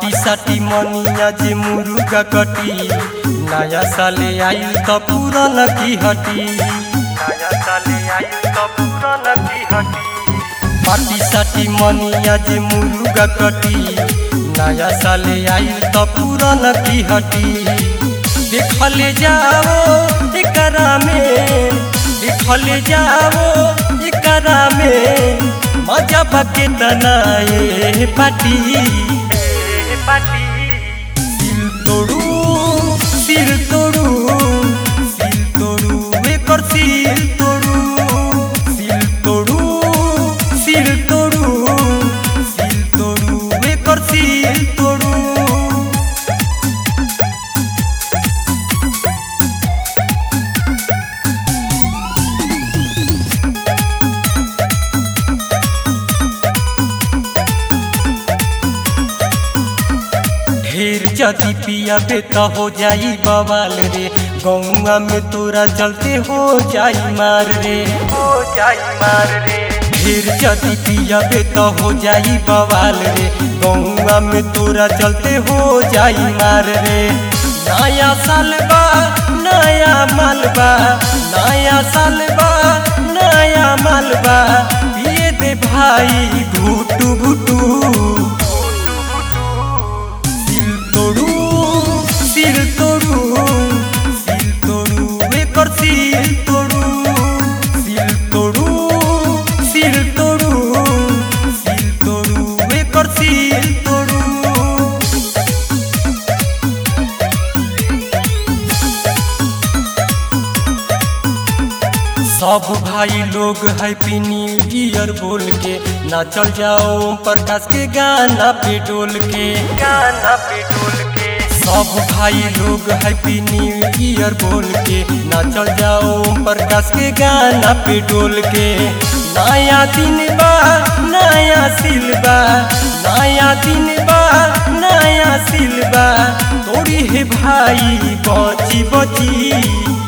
पाटी साटी मनिया जे मुरुगा कटी नया साले आइल त पुरान की हटी नया साले आइल त पुरान की हटी पाटी साटी मनिया जे मुरुगा कटी नया साले आइल त पुरान की हटी देखले जाओ एकरा में देखले जाओ एकरा में मजा बके तनाए पाटी पाटी सिल तोड़ू सिल तोड़ू सिल तोड़ू एकर सिल तोड़ू सिल तोड़ू सिल तोड़ू सिल तोड़ू एकर सिल तोड़ू ढेर जदी पियाबे त हो जाई बवाल रे गौआ में तोरा चलते हो जाई मार रे हो जाई मार रे ढेर जदी पियाबे त हो जाई बवाल रे गौआ में तोरा चलते हो जाई मार रे नया साल बा नया मालबा नया साल बा नया मालबा पिए दे भाई घुटू घुटू सिल तोड़ू सिल तोड़ू सिल तोड़ू एकर सिल तोड़ू सिल तोड़ू सिल तोड़ू सिल तोड़ू एकर सिल तोड़ू सब भाई लोग हैप्पी न्यू ईयर बोल के नाचल जाओ ओम प्रकाश के गाना पे डोल के गाना पे डोल के सब भाई लोग हैप्पी न्यू ईयर बोल के नाचल जाओ ओम प्रकाश के गाना पे डोल के नया दिन बा नया सिलबा नया दिन बा नया सिलबा तोड़ी है भाई बची बची